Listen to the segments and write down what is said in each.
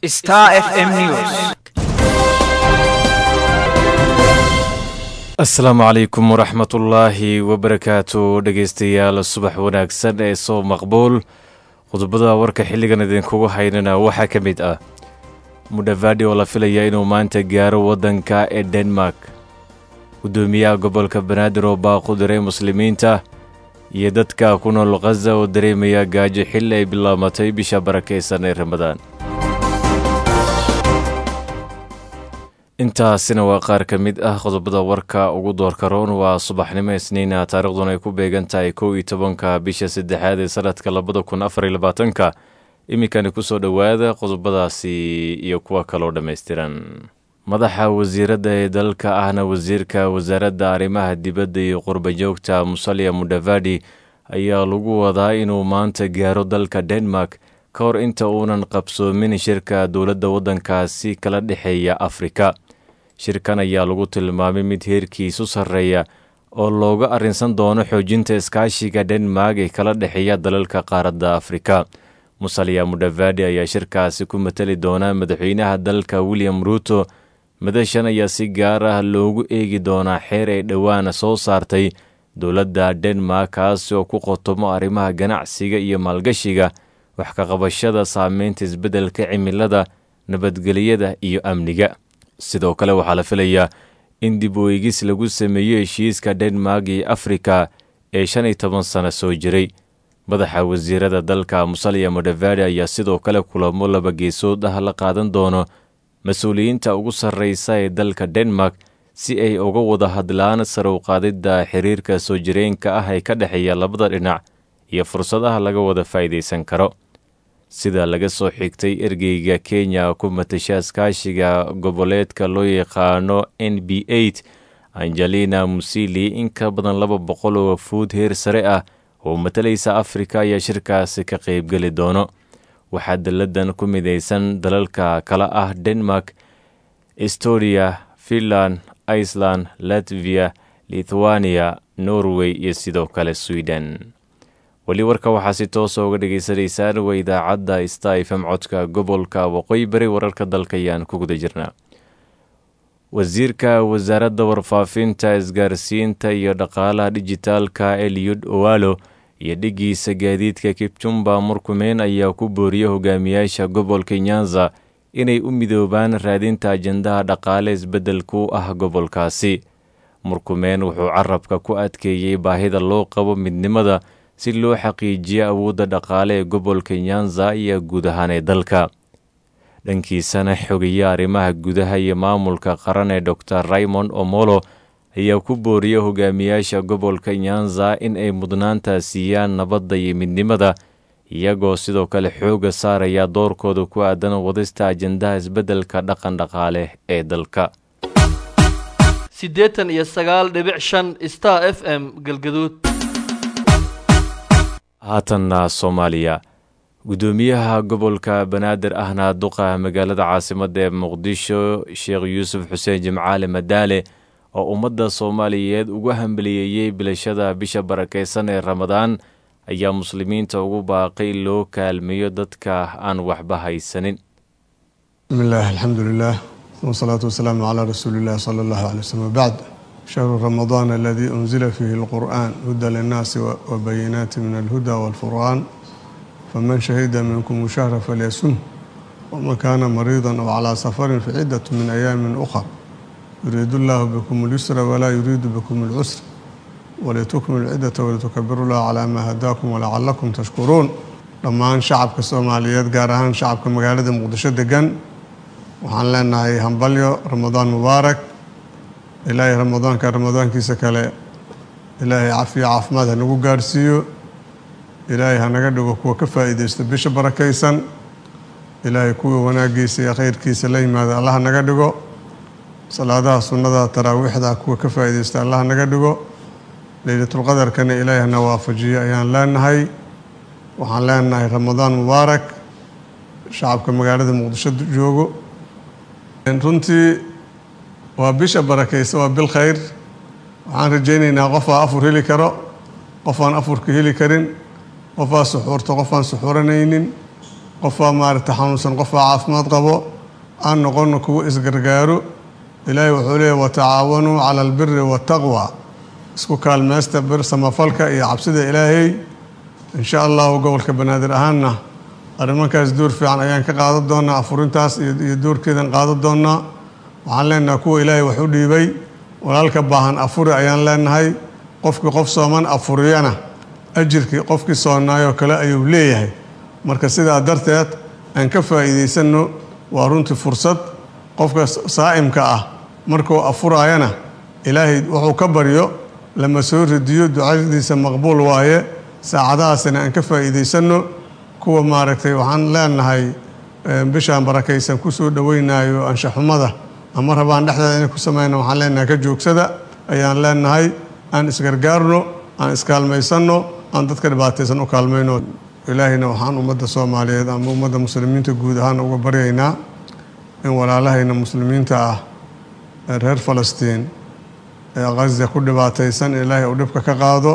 Star FM News. asalaamu calaykum waraxmatullaahi wabarakaatu dhegeystayaal subax wanaagsan ee soo maqbuul qodobada warka xilligan idinkugu haynana waxaa ka mid ah mudhavadi oo la filaya inuu maanta gaaro waddanka ee denmark guddoomiyaha gobolka banaadir oo baaqu diray muslimiinta iyo dadka ku nool khaza oo dareemaya gaajo xilli ay bilaabatay bisha barakaysan ee ramadaan intaasina waa qaar ka mid ah qodobada warka ugu doorka roon waa subaxnimo isniina taariikhduna ay ku beegan tahay kow iyo tobanka bisha saddexaad ee sanadka labada kun afar iyo labaatanka iminkani kusoo dhowaada qodobadaasi iyo kuwa kaloo dhammaystiran madaxa wasiiradda ee dalka ahna wasiirka wasaaradda arrimaha dibadda iyo qurbajoogta musalya mudhavadi ayaa lagu wadaa inuu maanta gaaro dalka denmark ka hor inta uunan qabsoomin shirka dowladda waddankaasi kala dhexeeya afrika shirkan ayaa lagu tilmaamay mid heerkiisu sarreeya oo looga arrinsan doono xoojinta iskaashiga denmark ee kala dhexeeya dalalka qaaradda afrika musalya mudhavadi ayaa shirkaasi ku matali doonaa madaxweynaha dalka william ruuto madashan ayaa si gaar ah loogu eegi doonaa xeer ay dhowaan soo saartay dowladda denmark kaasi oo ku qotomo arrimaha ganacsiga iyo maalgashiga wax ka qabashada saameynta isbeddelka cimilada nabadgelyada iyo amniga sidoo kale waxaa la filayaa in dib u eegis lagu sameeyo heshiiska denmark iyo afrika ee shan iyo toban sano soo jiray madaxa wasiirada dalka musalya mudhavadi ayaa sidoo kale kulamo laba geesood ah la qaadan doono mas-uuliyiinta ugu sarreysa ee dalka denmark si ay uga wada hadlaan sarow qaadidda xiriirka soo jireenka ah ee ka dhexeeya labada dhinac iyo fursadaha laga wada faa'iidaysan karo sida laga soo xigtay ergeyga kenya ku matasha iskaashiga goboleedka loo yaqaano n b eight angelina musili in ka badan laba boqol oo fuud heer sare ah oo matalaysa afrika ayaa shirkaasi ka qaybgeli doono waxaa dalladan ku midaysan dalalka kala ah denmark estonia finland iceland latvia lithuania norway iyo sidoo kale sweden weli warka waxaa si toosa uga dhagaysanaysaan waa idaacadda sta fm codka gobolka waqooyi bari wararka dalka ayaan ku guda jirnaa wasiirka wasaaradda warfaafinta isgaarsiinta iyo dhaqaalaha dijitaalka eliyud owalo iyo dhigiisa gaadiidka kipchumba murkumeen ayaa ku booriyey hogaamiyaasha gobolka nyanza inay u midoobaan raadinta ajendaha dhaqaale isbeddelku ah gobolkaasi murkumeen wuxuu carabka ku adkeeyey baahida loo qabo midnimada si loo xaqiijiyo awoodda dhaqaale ee gobolka nyanza iyo guud ahaan ee dalka dhankiisana xogeya arrimaha gudaha iyo maamulka qaran ee dor raymond omolo ayaa ku booriyey hogaamiyaasha gobolka nyanza in ay mudnaanta siiyaan nabadda iyo midnimada iyagoo sidoo kale xooga saaraya doorkooda ku aadan wadista ajendaha isbeddelka dhaqan dhaqaale ee dalka siddeetan iyo sagaal dhibic shan star f m galgaduud haatanna soomaaliya guddoomiyaha gobolka banaadir ahna duqa magaalada caasimadda ee muqdisho sheekh yuusuf xuseen jimcaale madaale oo ummadda soomaaliyeed ugu hambaliyeeyey bilashada bisha barakaysan ee ramadaan ayaa muslimiinta ugu baaqay loo kaalmeeyo dadka aan waxba haysanin bismi illaah alxamdu lilah wsalaatu wasalaamu calaa rasuuli illah sala allahu alay wslm wbacd shahru ramadaan aladii unzila fiihi alqur'an huda linnaasi wabayinaati min alhuda walfurqaan faman shahida minkum shahra falyasum waman kaana mariidan aw calaa safarin facidatu min ayaamin ukhar yuriidu allahu bikum اlyusra walaa yuriidu bikum اlcusra walitukmilu ciddata walitukabiru llah calaa maa hadaakum walacalakum tashkuruun dhammaan shacabka soomaaliyeed gaar ahaan shacabka magaalada muqdisho degan waxaan leenahay hambalyo ramadaan mubaarak ilaahay ramadaanka ramadaankiisa kale ilaahay cafiyo caafimaad hanagu gaadhsiiyo ilaahay hanaga dhigo kuwa ka faa'iidaysto bisha barakaysan ilaahay kuwa wanaagiisa iyo khayrkiisa la yimaada allah naga dhigo salaadaha sunnada taraawiixda kuwa ka faa'iidaysta allah naga dhigo leylatulqadarkana ilaahay hana waafajiyo ayaan leenahay waxaan leenahay ramadaan mubaarak shacabka magaalada muqdisho joogo runtii waa bisha barakaysa waa bil khayr waxaan rajaynaynaa qofaa afur heli karo qofaan afurka heli karin qofaa suxuurta qofaan suxuuranaynin qofbaa maaragtay xanuunsan qofbaa caafimaad qabo aan noqono kuwo isgargaaro ilaahay wuxuu leeyahy watacaawanuu cala albiri waataqwa isku kaalmeysta bir samafalka iyo cabsida ilaahay insha allahu gobolka banaadir ahaanna arrimankaas door fiican ayaan ka qaadan doonaa afurintaas iyo doorkeedan qaadan doonaa waxaan leenahay kuwa ilaahay wax u dhiibay walaalka baahan afuri ayaan leenahay qofkii qof sooman afuriyana ajirkii qofkii soonaayoo kale ayuu leeyahay marka sidaa darteed aan ka faa'iidaysanno waa runtii fursad qofka saa'imka ah markuu afuraayana ilaahay wuxuu ka baryo lama soo ridiyo ducadiisa maqbuul waaye saacadahaasina aan ka faa'iidaysanno kuwa maaragtay waxaan leenahay bishaan barakaysan kusoo dhoweynayo anshaxumada ama rabaan dhexdeeda inay ku sameyna waxaan leenahay ka joogsada ayaan leenahay aan isgargaarno aan iskaalmaysanno aan dadka dhibaataysan u kaalmayno ilaahayna waxaan ummadda soomaaliyeed ama ummadda muslimiinta guud ahaan uga baryaynaa in walaalahayna muslimiinta ah ee reer falastiin ee khaza ku dhibaataysan ilaahay uu dhibka ka qaado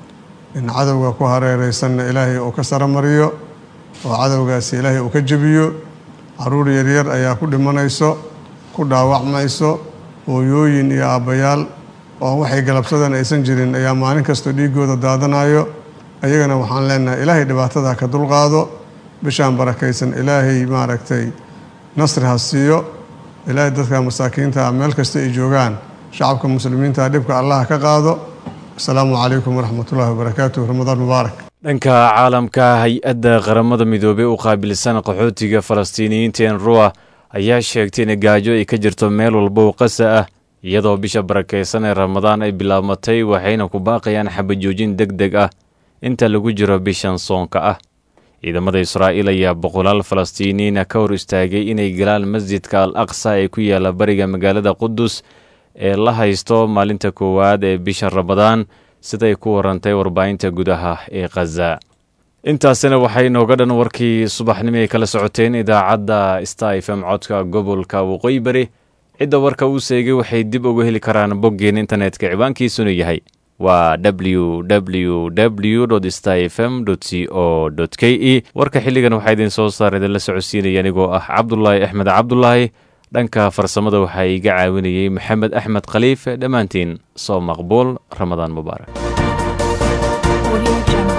in cadowga ku hareeraysanna ilaahay uu ka saramariyo oo cadowgaasi ilaahay uu ka jebiyo caruur yaryar ayaa ku dhimanayso ku dhaawacmayso hooyooyin iyo aabbayaal oo waxay galabsadeen aysan jirin ayaa maalin kastoo dhiigooda daadanayo ayagana waxaan leenahay ilaahay dhibaatada ka dulqaado bishaan barakaysan ilaahay maaragtay nasri ha siiyo ilaahay dadka masaakiinta meel kasta ay joogaan shacabka muslimiinta dhibka allah ka qaado asalaamu calaykum waraxmatullahi wabarakaatuh ramadaan mubaarak dhanka caalamka hay-adda qaramada midoobey u qaabilsan qaxootiga falastiiniyiinta enrua ayaa sheegtay in gaajo ay ka jirto meel walba oo qasa ah iyadoo bisha barakaysan ee ramadaan ay bilaabmatay waxayna ku baaqayaan xabajoojin deg deg ah inta lagu jiro bishan soonka ah ciidamada israa'iil ayaa boqolaal falastiiniyiina ka hor istaagay inay galaan masjidka al aqsa ee ku yaala bariga magaalada qudus ee la haysto maalinta koowaad ee bisha ramadaan siday ku warantay warbaahinta gudaha ee khaza intaasina waxay nooga dhan warkii subaxnimo ay kala socoteen idaacadda sta f m codka gobolka waqooyi bari cidda warka uu seegay waxay dib uga heli karaan boggeen internetka ciwaankiisuna yahay waa w w w sta f m c o k e warka xilligan waxaa idin soo saar idinla socodsiinaya anigoo ah cabdulaahi axmed cabdulaahi dhanka farsamada waxaa iga caawinayey maxamed axmed khaliif dhammaantiin soo maqbuul ramadaan mubaarak